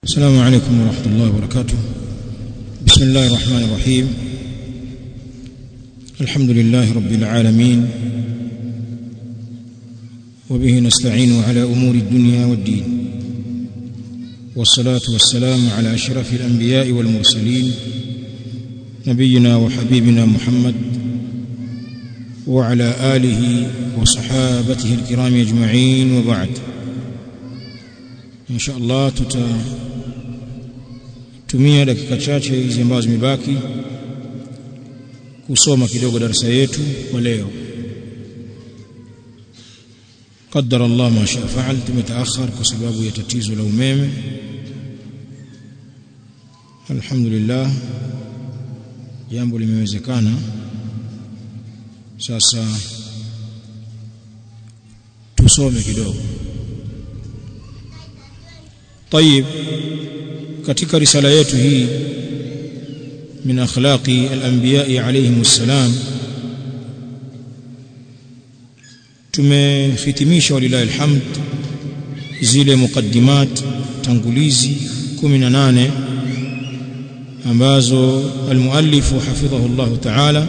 السلام عليكم ورحمة الله وبركاته بسم الله الرحمن الرحيم الحمد لله رب العالمين وبه نستعين على أمور الدنيا والدين والصلاة والسلام على أشرف الأنبياء والمرسلين نبينا وحبيبنا محمد وعلى آله وصحابته الكرام أجمعين وبعد إن شاء الله tutatumia dakika chache hizi ambazo zimebaki kusoma kidogo darasa yetu kwa leo قدر الله ما شاء فعل tumetaakhar kwa sababu ya tatizo la umeme alhamdulillah jambo limewezekana sasa tusome kidogo طيب katika risala yetu hii min akhlaqi al-anbiya alayhim assalam tumehitimisha walilahi alhamd zile muqaddimat tangulizi 18 ambazo almuallif hafidhahu Allah ta'ala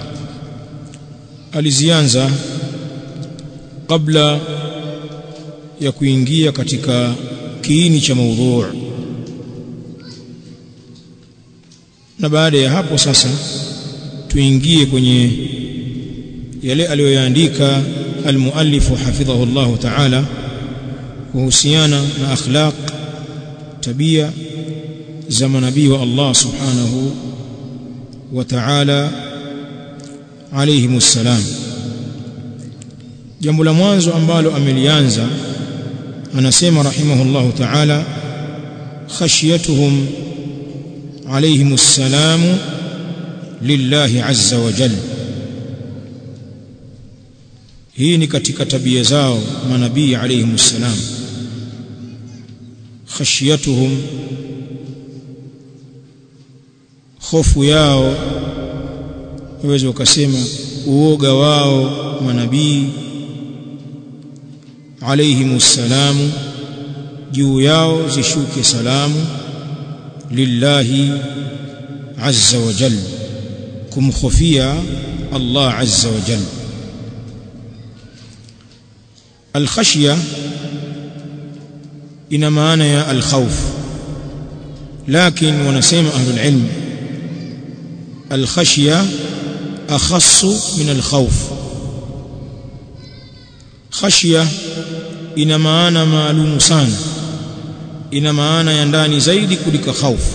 alizianza kabla ya kuingia katika kiini cha maudhu na baada ya hapo sasa tuingie kwenye yale aliyoyaandika almuallif hafidhahu Allah ta'ala kuhusiana na akhlaq tabia za manabii wa Allah subhanahu wa ta'ala alayhim assalam jambo la mwanzo ambalo amelianza anasema rahimahullah ta'ala khashyatuhum alayhim assalam lillahi azza wa jalla hii ni katika tabia zao manabii alayhim assalam khashyatuhum hofu yao waweza ukasema uoga wao manabii alayhim assalamu juu yao zishuke salamu lillahi azza wa jalla kumkhofia Allah azza wa jalla الخشيه ina maana ya alkhawf lakini wanasema ahlul ilm alkhashya akhassu min alkhawf khashya ina maana maalumu sana ina maana ya ndani zaidi kuliko khawf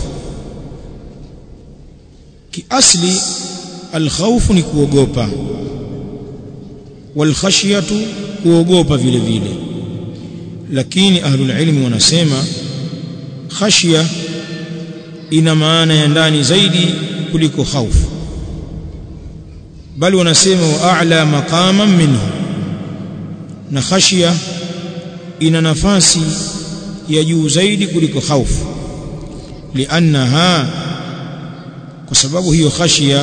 kiasli alkhawf ni kuogopa walkhashyatu kuogopa vile vile lakini ahlul ilmi wanasema khashya ina maana ya ndani zaidi kuliko khaufu bali wanasema wa a'la maqaman minhu na khashya ina nafasi ya juu zaidi kuliko khaufu liannaha kwa sababu hiyo khashya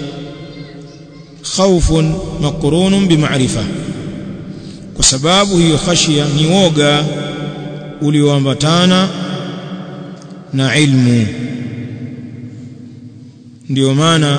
khawfun maqrunun bima'rifah kwa sababu hiyo khashia ni woga ulioambatana na ilmu ndio maana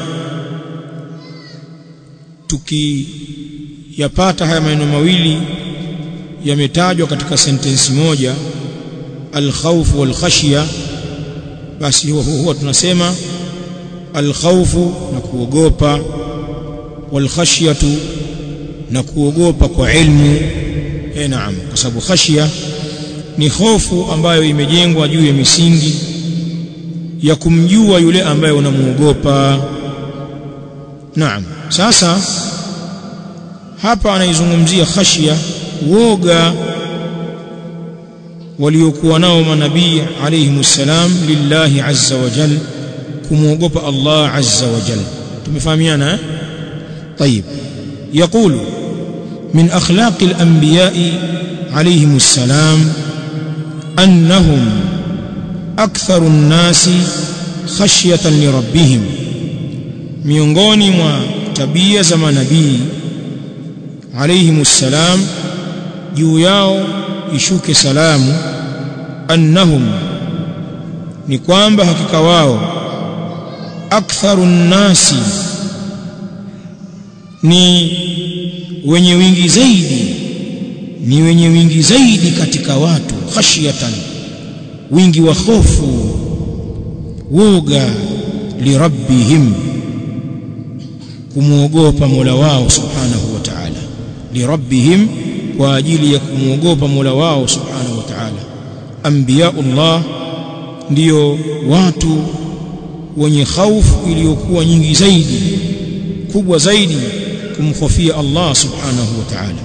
tukiyapata haya maneno mawili yametajwa katika sentensi moja alkhawf walkhashya basi huwa, huwa tunasema alkhawfu na kuogopa walkhashyatu na kuogopa kwa ilmu eh naam kwa sababu khashia ni hofu ambayo imejengwa juu ya misingi ya kumjua yule ambaye unamuogopa naam sasa hapa anaizungumzia khashia woga waliokuwa nao manabii alayhimussalam lillahi azza wa jal kumuogopa Allah azza wa jal tumefahamiana eh طيب يقول من أخلاق الأنبياء عليهم السلام أنهم أكثر الناس خشية لربهم miongoni mwa tabia za manabii alayhimussalam juu yao ishuke salamu annahum ni kwamba hakika wao aktharu nnasi ni wenye wingi zaidi ni wenye wingi zaidi katika watu khashyatan wingi wa hofu woga lirabbihim kumwogopa Mola wao subhanahu wa ta'ala lirabbihim kwa ajili ya kumwogopa Mola wao subhanahu wa ta'ala anbiyaullah ndiyo watu wenye khaufu iliyokuwa nyingi zaidi kubwa zaidi kumkhofia Allah subhanahu wa ta'ala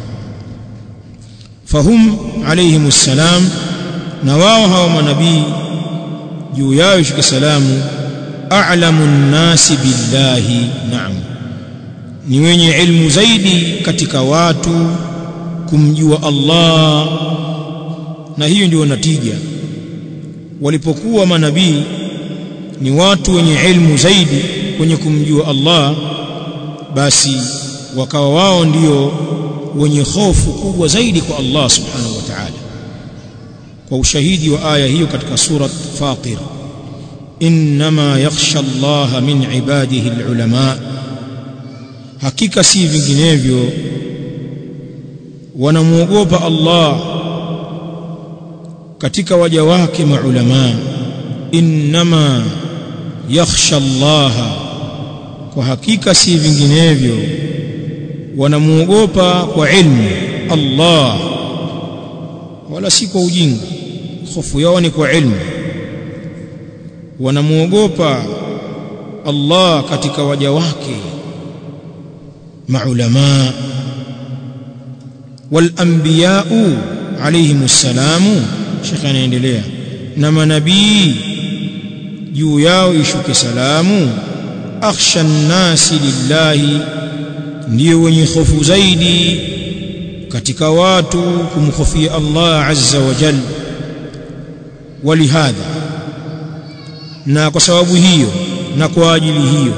fahum alayhim salam na wao hawa manabii juu yao shika salamu a'lamu nnasi billahi naam ni wenye ilmu zaidi katika watu kumjua Allah na hiyo ndio natija walipokuwa manabii ni watu wenye ilmu zaidi kwenye kumjua Allah basi wakawa wao ndio wenye hofu kubwa zaidi kwa Allah subhanahu wa ta'ala kwa ushahidi wa aya hiyo katika surat Fatir inma yakhsha Allah min ibadihi alulama hakika si vinginevyo wanamuogopa Allah katika waja wake maulama inma yakhsha Allah kwa hakika si vinginevyo wanamuogopa kwa ilmu Allah wala si kwa ujinga hofu yao ni kwa ilmu wanamuogopa Allah katika waja wake maulama walanbiyau alayhim salamu shekh anaendelea na manabii juu yao ishuke salamu akhsha nnasi lillahi ndiyo wenye hofu zaidi katika watu kumkhofia Allah azza wa jalla walihadha na kwa sababu hiyo na kwa ajili hiyo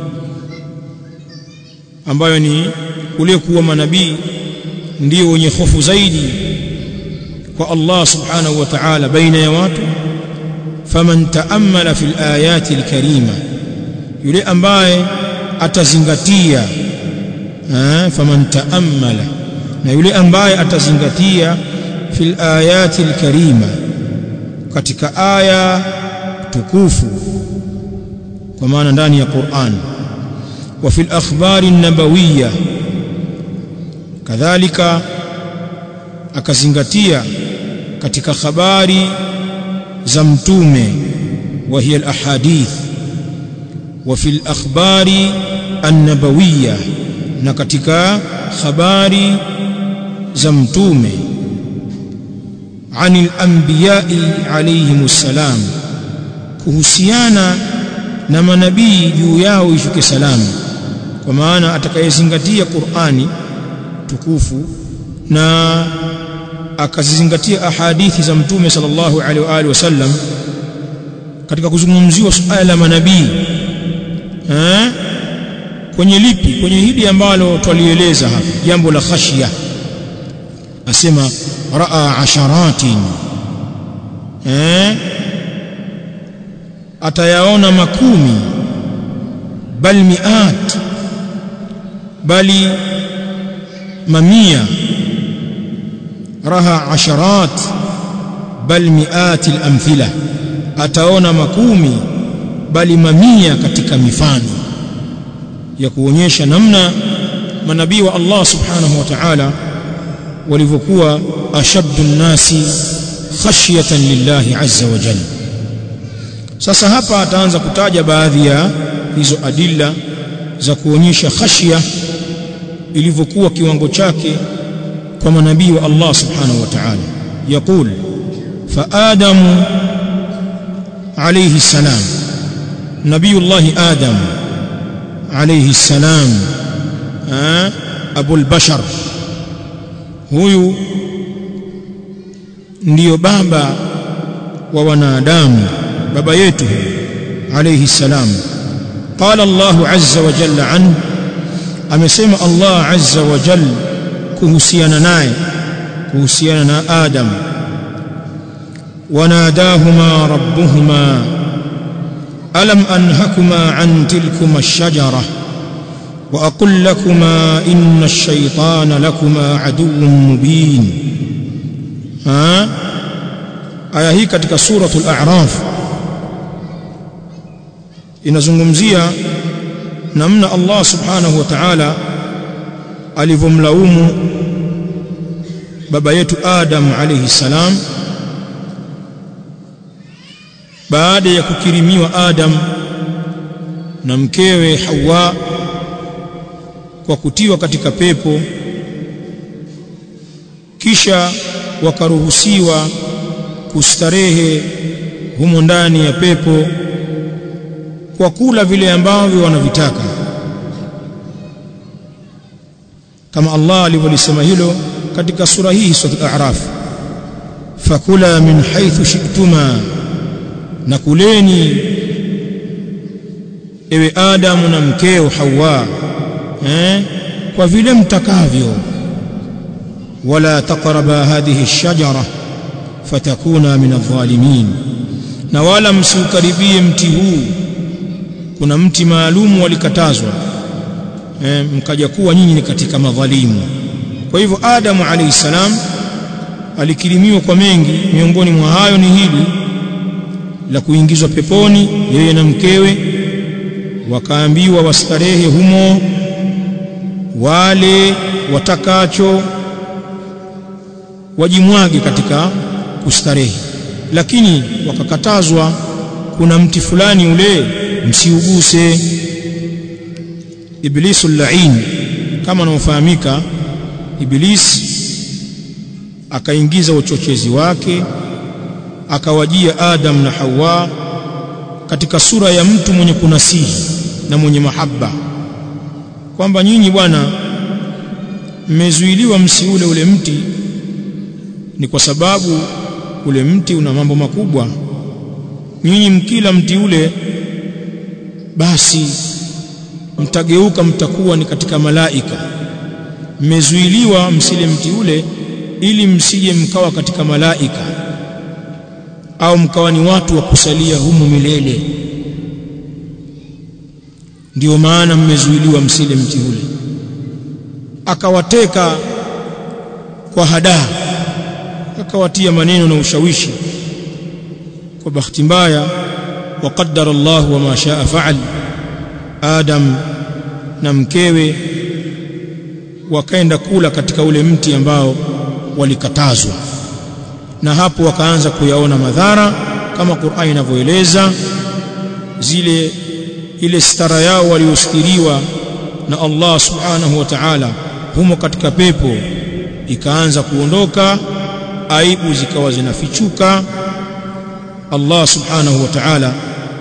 ambayo ni kule kuwa manabii ndio wenye hofu zaidi kwa Allah subhanahu wa ta'ala baina ya watu faman taammala fil ayati alkarima yule ambaye atazingatia faman taammala na yule ambaye atazingatia fil ayati alkarima katika aya tukufu kwa maana ndani ya Qur'an wa fil akhbari nabawiyya kadhalika akazingatia katika habari za mtume wa hiya alahadith wa fil akhbari annabawiyya na katika habari za mtume anil anbiya'i alayhimus salam kuhusiana na manabii juu yao ishuke salamu kwa maana atakayezingatia Qur'ani tukufu na akazizingatia ahadithi za mtume sallallahu alaihi wa alihi wasallam katika kuzungumziwa suala la manabii eh kwenye lipi kwenye hili ambalo twalieleza hapa jambo la khashya asema raa asharatin eh atayaona makumi bal miat bali mamia raha asharat bal miat al-amthila ataona makumi bali mamia katika mifano ya kuonyesha namna manabii wa Allah subhanahu wa ta'ala walivyokuwa ashaddu nnasi khashyatan lillahi azza wa jalla sasa hapa ataanza kutaja baadhi ya hizo adilla za kuonyesha khashya ilivyokuwa kiwango chake kwa manabii wa Allah subhanahu wa ta'ala yaqul fa adamu alayhi salam nabiyullah adam alayhi salam abul bashar huyu ndiyo baba wa wanadamu baba yetu alayhi salam qala Allah azza wa jalla an amesema Allah azza wa jalla kuhusiana naye kuhusiana na Adam wanadahuma rabbuhuma alam anhakuma an tilkuma ash-shajara wa aqul lakuma inna ash-shaytana lakuma aduwwun mubin ha aya hii katika suratul a'raf inazungumzia namna Allah subhanahu wa ta'ala alivyomlaumu baba yetu Adam alayhi salam baada ya kukirimiwa Adam na mkewe Hawa kwa kutiwa katika pepo kisha wakaruhusiwa kustarehe humo ndani ya pepo kwa kula vile ambavyo wanavitaka kama Allah alivyolisema hilo katika sura hii sura al-A'raf fakula min haythu shi'tuma na kuleni ewe Adamu na mkeo Hawa eh kwa vile mtakavyo wala taqraba hadhihi ash-shajara fatakuna min adh-dhalimin na wala msiukaribie mti huu kuna mti maalum walikatazwa e, mkaja kuwa nyinyi ni katika madhalimu kwa hivyo Adamu alayhi salam alikirimiwa kwa mengi miongoni mwa hayo ni hili la kuingizwa peponi yeye na mkewe wakaambiwa wastarehe humo wale watakacho wajimwage katika kustarehe lakini wakakatazwa kuna mti fulani ule msiuguse iblisu lain kama anaofahamika iblis akaingiza uchochezi wake akawajia Adam na Hawa katika sura ya mtu mwenye kunasihi na mwenye mahaba kwamba nyinyi bwana mmezuiliwa msiule ule mti ni kwa sababu ule mti una mambo makubwa nyinyi mkila mti ule basi mtageuka mtakuwa ni katika malaika mmezuiliwa msile mti ule ili msije mkawa katika malaika au mkawa ni watu wa kusalia humu milele ndio maana mmezuiliwa msile mti ule akawateka kwa hadaa akawatia maneno na ushawishi kwa bahati mbaya وقدر الله وما شاء فعل Adam na mkewe wakaenda kula katika ule mti ambao walikatazwa na hapo wakaanza kuyaona madhara kama Qur'an inavyoeleza zile ile stara yao waliostiriwa na Allah subhanahu wa ta'ala humo katika pepo ikaanza kuondoka aibu zikawa zinafichuka Allah subhanahu wa ta'ala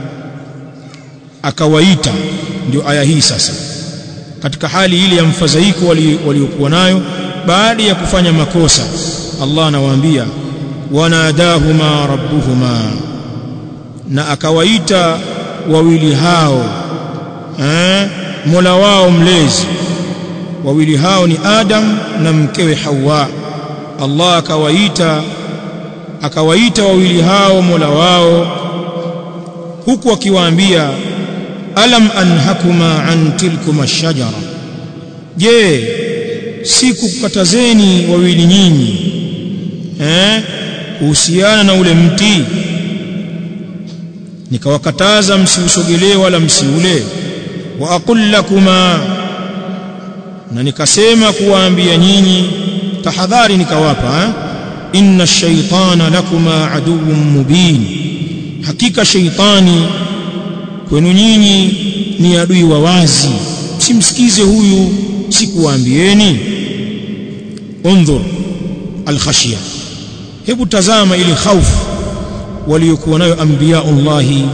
akawaita ndio aya hii sasa katika hali ile ya mfadhaiko waliokuwa nayo baada ya kufanya makosa Allah anawaambia wanadahuma rabbuhuma na akawaita wawili hao eh Mola wao mlezi wawili hao ni Adam na mkewe Hawa Allah akawaita akawaita wawili hao Mola wao huku akiwaambia alam anhakuma an tilkuma shajara je sikukatazeni wawili nyinyi eh kuhusiana na ule mti nikawakataza msiusogelee wala msiule wa aqul lakuma na nikasema kuwaambia nyinyi tahadhari nikawapa eh? inna ash-shaytana lakuma aduwwun mubin hakika shaytani kwenu nyinyi ni adui wa wazi msimsikize huyu sikuwaambieni undhur alkhashya hebu tazama ile khaufu waliokuwa nayo anbiyaullahi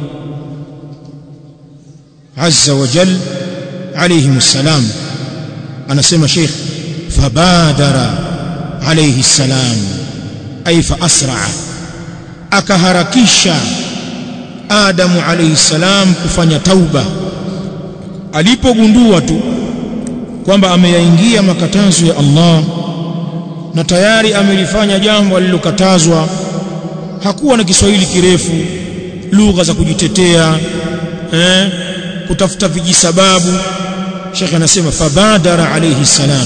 azza wa jal alayhim salam anasema sheikh fabadara alayhi salam ay fa asra akaharakisha Adamu alayhi salam kufanya tauba alipogundua tu kwamba ameyaingia makatazo ya Allah na tayari amelifanya jambo alilokatazwa hakuwa na Kiswahili kirefu lugha za kujitetea eh, kutafuta vijisababu Sheikh anasema fabadara alayhi salam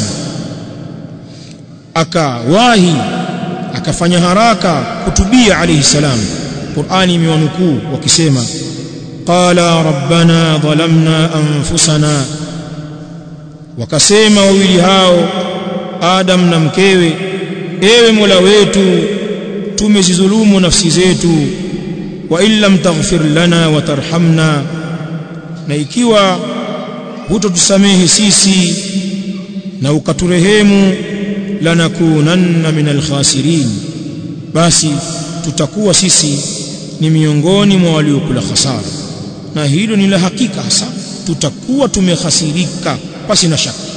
akawahi akafanya haraka kutubia alayhi salam Qur'ani imewanukuu wakisema qala rabbana dhalamna anfusana wakasema wawili hao Adam na mkewe ewe Mola wetu tumezidhulumu nafsi zetu wa illam taghfir lana wa tarhamna na ikiwa hutotusamehe sisi na ukaturehemu lanakunanna minal khasirin basi tutakuwa sisi ni miongoni mwa waliokula hasara na hilo ni la hakika hasa tutakuwa tumehasirika basi na shaka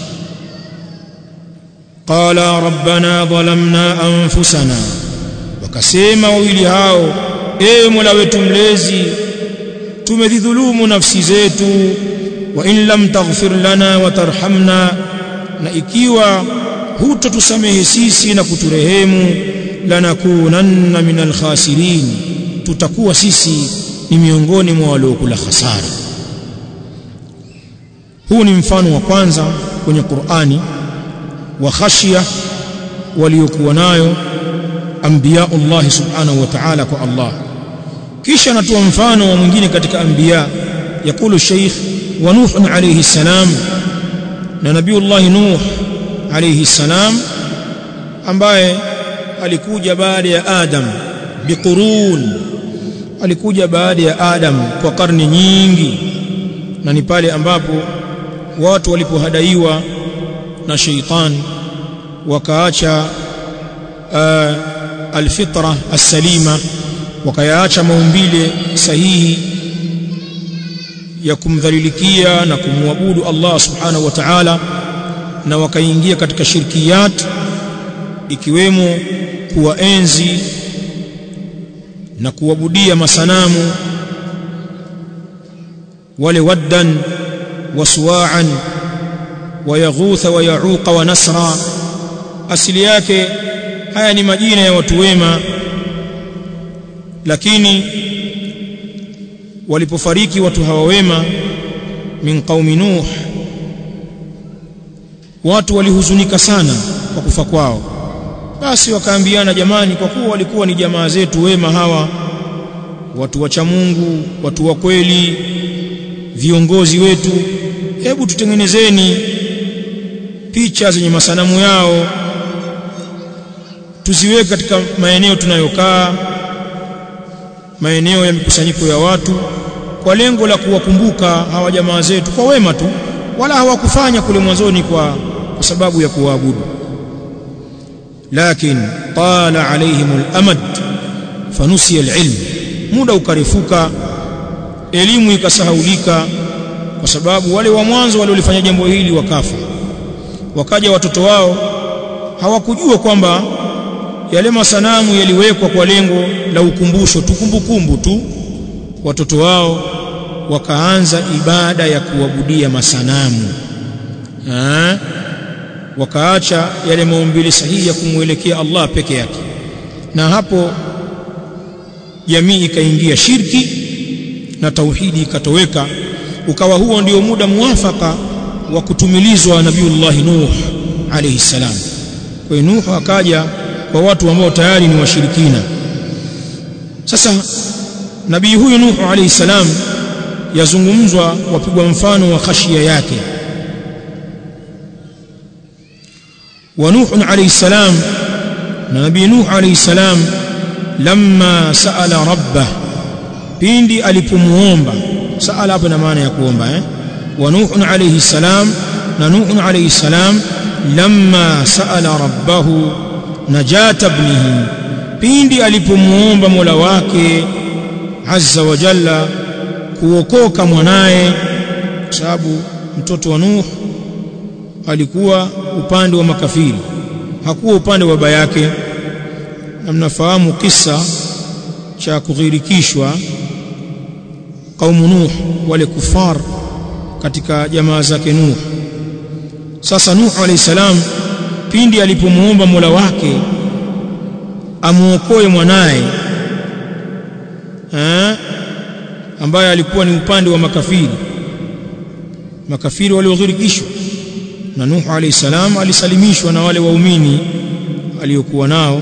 qala rabbana dhalamna anfusana wakasema wawili hao ewe mola wetu mlezi tumedhulumu nafsi zetu wa in lam taghfir lana wa tarhamna na ikiwa hutotusamehe sisi na kuturehemu lanakunanna minal khasirin tutakuwa sisi ni miongoni mwa waliokula hasara huu ni mfano wa kwanza kwenye Qur'ani wa khashia waliokuwa nayo anbiyaullah subhanahu wa ta'ala kwa Allah kisha anatoa mfano wa mwingine katika anbiya yakulu sheikh wa nuh alayhi salam na nabiullah nuh alayhi salam ambaye alikuja baada ya adam biqurun alikuja baada ya adam kwa karne nyingi na ni pale ambapo watu walipohadaiwa na sheitan wakaacha uh, alfitra as-salima wakayaacha maumbile sahihi ya kumdhalilikia na kumwabudu Allah subhanahu wa ta'ala na wakaingia katika shirkiyat ikiwemo kuwaenzi na kuabudia masanamu wale waddan wasuwa'an wayaghutha wayauqa wa nasra asili yake haya ni majina ya watu wema lakini walipofariki watu hawa wema min qaumi nuh watu walihuzunika sana kwa kufa kwao basi wakaambiana jamani kwa kuwa walikuwa ni jamaa zetu wema hawa watu wacha Mungu watu wa kweli viongozi wetu hebu tutengenezeni picha zenye masanamu yao tuziweke katika maeneo tunayokaa maeneo ya mikusanyiko ya watu kwa lengo la kuwakumbuka hawa jamaa zetu kwa wema tu wala hawakufanya kule mwanzoni kwa, kwa sababu ya kuwaabudu lakin tala alaihim al-amad fanusiya al-ilm muda ukarefuka elimu ikasahaulika kwa sababu wale wa mwanzo waliolifanya jambo hili wakafa wakaja watoto wao hawakujua kwamba yale masanamu yaliwekwa kwa lengo la ukumbusho tukumbukumbu tu watoto wao wakaanza ibada ya kuabudia masanamu ha? wakaacha yale maumbile sahihi ya kumwelekea Allah peke yake na hapo jamii ikaingia shirki na tauhidi ikatoweka ukawa huo ndio muda muafaka wa kutumilizwa nabiullah Nuh alayhi salam kwa hiyo Nuh akaja kwa watu ambao tayari ni washirikina sasa nabii huyu Nuh alayhi salam yazungumzwa wapigwa mfano wa khashia yake wa Nuh alayhi salam na nabii Nuh alayhi salam lamma saala rabbah pindi alipomuomba saala hapa na maana ya kuomba eh wa Nuh alayhi salam na Nuh alayhi salam lamma saala rabbahu najata ibnihi pindi alipomuomba Mola wake azza wa jalla kuokoka mwanaye kwa sababu mtoto wa Nuh alikuwa upande wa makafiri hakuwa upande wa baba yake na mnafahamu kisa cha kughirikishwa kaumu Nuh wale kufar katika jamaa zake Nuh sasa Nuh alayhi salam pindi alipomuomba Mola wake amuokoe mwanaye eh ambaye alikuwa ni upande wa makafiri makafiri walioghirikishwa na Nuhu alayhi salam alisalimishwa na wale waumini aliokuwa nao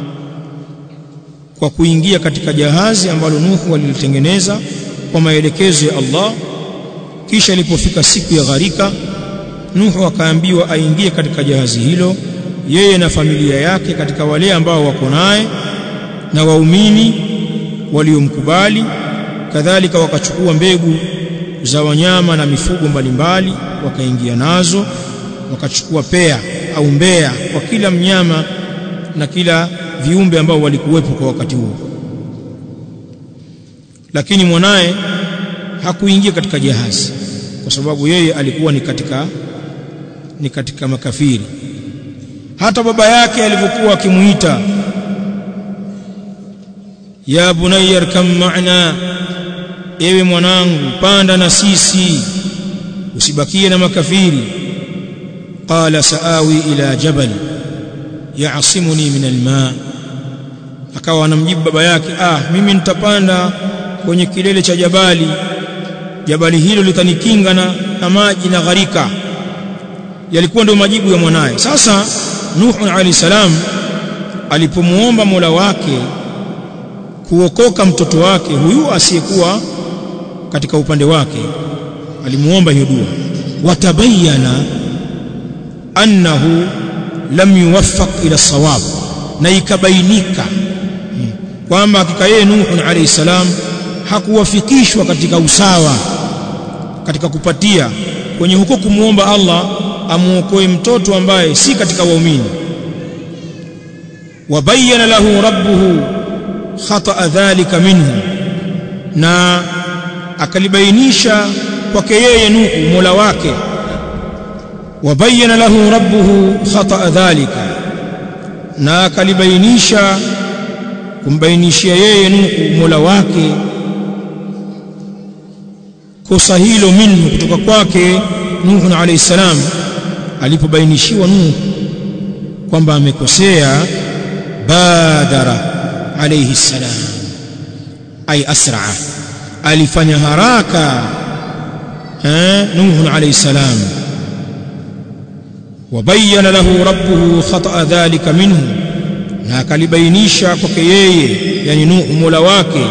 kwa kuingia katika jahazi ambalo Nuhu alilitengeneza kwa maelekezo ya Allah kisha ilipofika siku ya gharika Nuhu akaambiwa aingie katika jahazi hilo yeye na familia yake katika wale ambao wako naye na waumini waliomkubali kadhalika wakachukua mbegu za wanyama na mifugo mbalimbali wakaingia nazo wakachukua pea au mbea kwa kila mnyama na kila viumbe ambao walikuwepo kwa wakati huo lakini mwanaye hakuingia katika jahazi kwa sababu yeye alikuwa ni katika ni katika makafiri hata baba yake alivyokuwa akimuita ya bunayya arkam ma'na ewe mwanangu panda na sisi usibakie na makafiri qala saawi ila jabal ya'simuni min alma akawa anamjibu baba yake ah mimi nitapanda kwenye kilele cha jabali jabali hilo litanikinga na, na maji na gharika yalikuwa ndio majibu ya mwanaye sasa Nuhu alayhi salam alipomuomba Mola wake kuokoka mtoto wake huyu asiyekuwa katika upande wake alimuomba hiyo dua watabayana annahu lam yuwaffaq ila sawab na ikabainika kwamba hakika yeye Nuhu alayhi salam hakuwafikishwa katika usawa katika kupatia kwenye huko kumuomba Allah amuokoe mtoto ambaye si katika waumini wabayana lahu rabbuhu khata dhalika minhu na akalibainisha kwake yeye Nuhu Mola wake wabayana lahu rabbuhu khata dhalika na akalibainisha kumbainishia yeye Nuhu Mola wake kosa hilo minhu kutoka kwake Nuhu alayhi salam alipobainishiwa Nuhu kwamba amekosea badara alayhi salam ay asra alifanya haraka eh Nuhu alayhi salam wabayana lahu rabbuhu khata dhalika minhu na akalibainisha kwake yeye yani Nuhu mola wake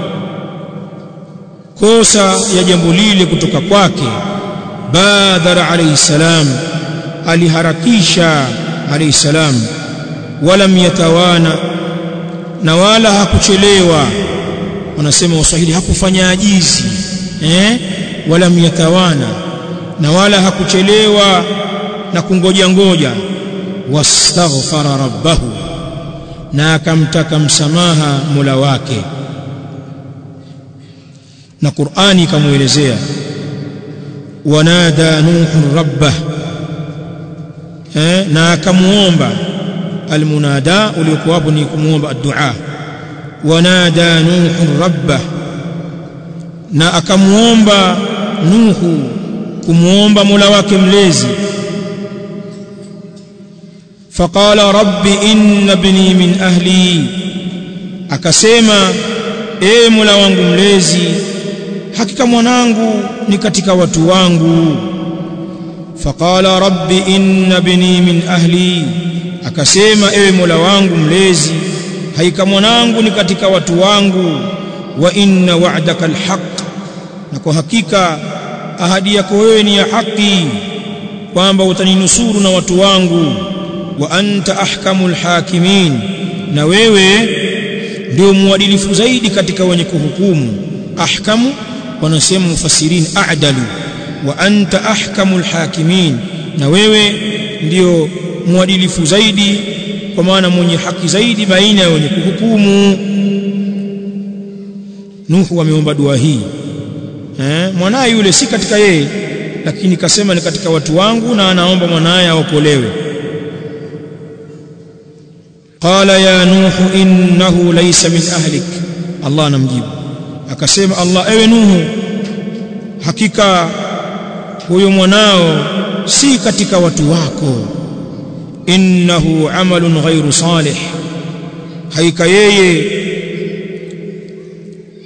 kosa ya jambo lile kutoka kwake badara alayhi salam aliharakisha alayhi salam walam yatawana na wala hakuchelewa wanasema waswahili hakufanya ajizi eh walam yatawana na wala hakuchelewa na kungoja ngoja wastaghfara rabbahu na akamtaka msamaha Mola wake na Qur'ani ikamuelezea wanada nuhu rabbah eh, na akamuomba almunada uliokuwa hapo ni kumuomba addu'a wanada nuhu rabbah na akamuomba nuhu kumuomba Mola wake mlezi faqala rabbi inna ibni min ahli akasema ee Mola wangu mlezi hakika mwanangu ni katika watu wangu faqala rabbi inna ibni min ahli akasema ewe Mola wangu mlezi hakika mwanangu ni katika watu wangu wa inna wa'daka alhaq na kwa hakika ahadi yako wewe ni ya haki kwamba utaninusuru na watu wangu wa anta ahkamul hakimin na wewe ndio muadilifu zaidi katika wenye kuhukumu ahkamu wanasema mufassirin a'dalu wa anta ahkamul hakimin na wewe ndio muadilifu zaidi kwa maana mwenye haki zaidi baina ya wenye kuhukumu Nuhu ameomba dua hii eh mwanaye yule si katika yeye lakini kasema ni katika watu wangu na anaomba mwanaye aokolewe qala ya nuhu innahu laysa min ahlik Allah anamjibu akasema Allah ewe Nuhu hakika huyo mwanao si katika watu wako innahu amalun ghairu salih haika yeye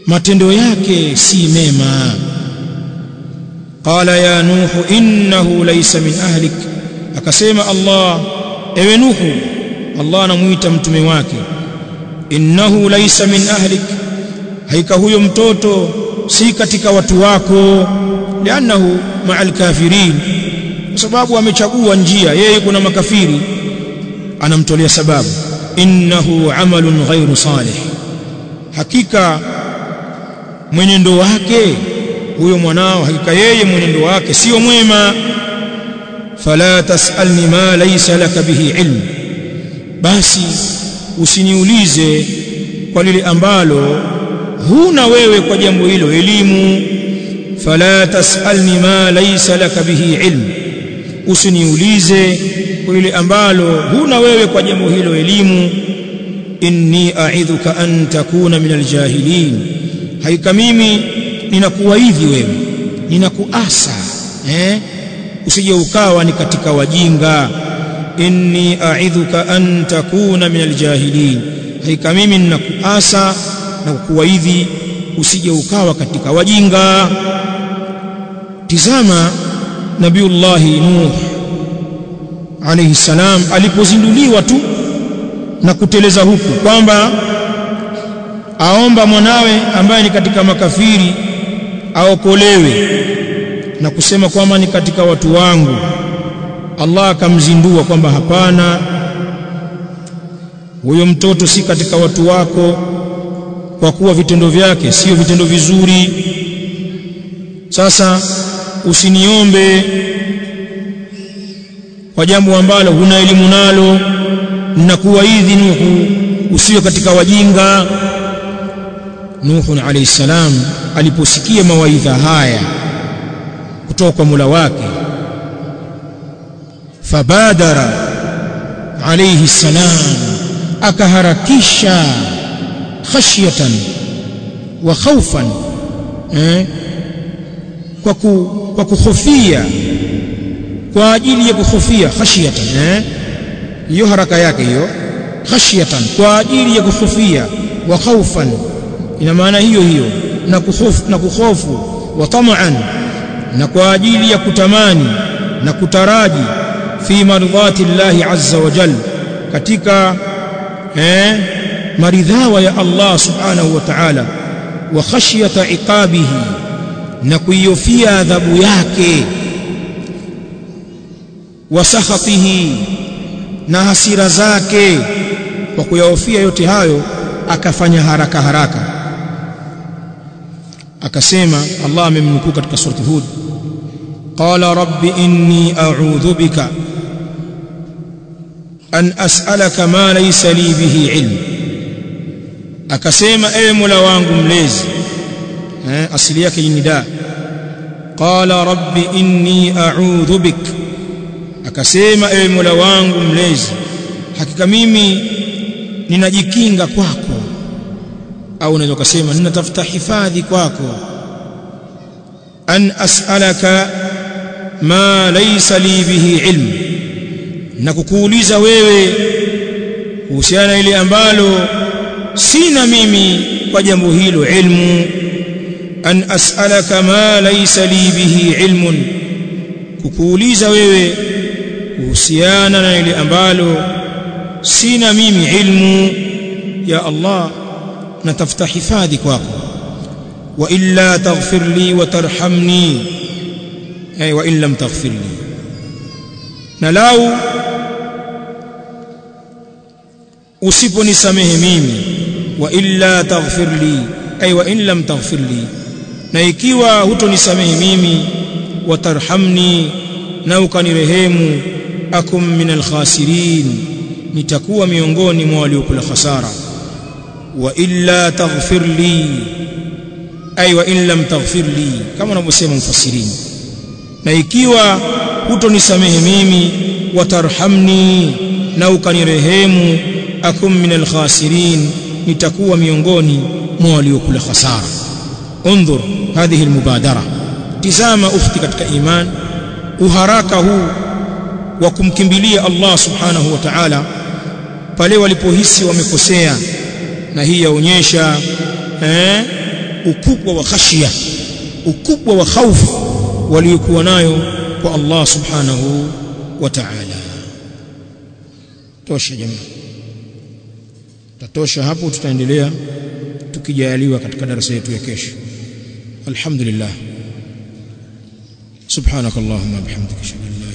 matendo yake si mema qala ya nuhu innahu laysa min ahlik akasema Allah ewe nuhu Allah anamuita mtume wake innahu laysa min ahlik haika huyo mtoto si katika watu wako lianahu ma'al kafirin kwa sababu amechagua njia yeye kuna makafiri anamtolea sababu innahu amalun ghairu salih hakika mwenendo wake huyo mwanao hakika yeye mwenendo wake sio mwema fala tasalni ma laysa laka bihi ilm basi usiniulize kwa lile ambalo huna wewe kwa jambo hilo elimu fala tasalni ma laysa laka bihi ilm usiniulize kwa lile ambalo huna wewe kwa jambo hilo elimu inni a'idhuka an takuna min aljahilin haika mimi ninakuwaidhi wewe ninakuasa eh usije ukawa ni katika wajinga inni a'idhuka an takuna min aljahilin haika mimi ninakuasa na kukuwaidhi usije ukawa katika wajinga tizama nabiullahi nuh alayhi salam alipozinduliwa tu na kuteleza huku kwamba aomba mwanawe ambaye ni katika makafiri aokolewe na kusema kwamba ni katika watu wangu Allah akamzindua kwamba hapana huyo mtoto si katika watu wako kwa kuwa vitendo vyake sio vitendo vizuri sasa usiniombe kwa jambo ambalo huna elimu nalo ninakuwaidhi Nuhu usiwe katika wajinga Nuhu alayhi salam aliposikia mawaidha haya kutoka kwa Mola wake fabadara alayhi salam akaharakisha khashyatan wa khawfan eh kwa ku, kwa kuhofia kwa ajili ya kuhofia khashyatan eh hiyo haraka yake hiyo khashyatan kwa ajili ya kuhofia wa khawfan ina maana hiyo hiyo na kuhofu na kuhofu wa tamaan na kwa ajili ya kutamani na kutaraji fi mardhati llahi azza wa jal katika eh maridhawa ya Allah subhanahu wa ta'ala wa khashyata iqabihi na kuiofia adhabu yake wa sakhatihi na hasira zake kwa kuyahofia yote hayo akafanya haraka haraka akasema Allah amemnukuu katika surati Hud qala rabbi inni a'udhu bika an as'alaka ma laysa li bihi ilm akasema ewe Mola wangu mlezi eh asili yake ni nida qala rabbi inni a'udhu bik akasema ewe Mola wangu mlezi hakika mimi ninajikinga kwako au unaweza kusema ninatafuta hifadhi kwako an as'alaka ma laysa li bihi ilm na kukuuliza wewe kuhusiana ile ambalo sina mimi kwa jambo hilo ilmu an as'alaka ma laysa li bihi ilmun kukuuliza wewe kuhusiana na ile ambalo sina mimi ilmu ya Allah natafuta hifadhi kwako wa illa taghfir li wa tarhamni ay wa in lam taghfir li na lau usiponisamehe mimi wa illa taghfir li ay wa in lam taghfir li na ikiwa hutonisamehe mimi wa tarhamni na ukanirehemu akum min alkhasirin nitakuwa miongoni mwa waliokula khasara wa illa taghfir li ay wa in lam taghfir li kama wanavyosema mufassirini na ikiwa hutonisamehe mimi watarhamni na ukanirehemu akum min alkhasirin nitakuwa miongoni mwa waliokula khasara انظر هذه المبادره tizama ukhti katika iman uharaka huu wa kumkimbilia Allah subhanahu wa ta'ala pale walipohisi wamekosea na hii yaonyesha eh ukubwa wa khashia ukubwa wa khaufu waliokuwa nayo kwa Allah subhanahu wa ta'ala tosha jamaa tatosha hapo tutaendelea tukijaliwa katika darasa yetu ya kesho alhamdulillah subhanakallahumma bihamdika shukran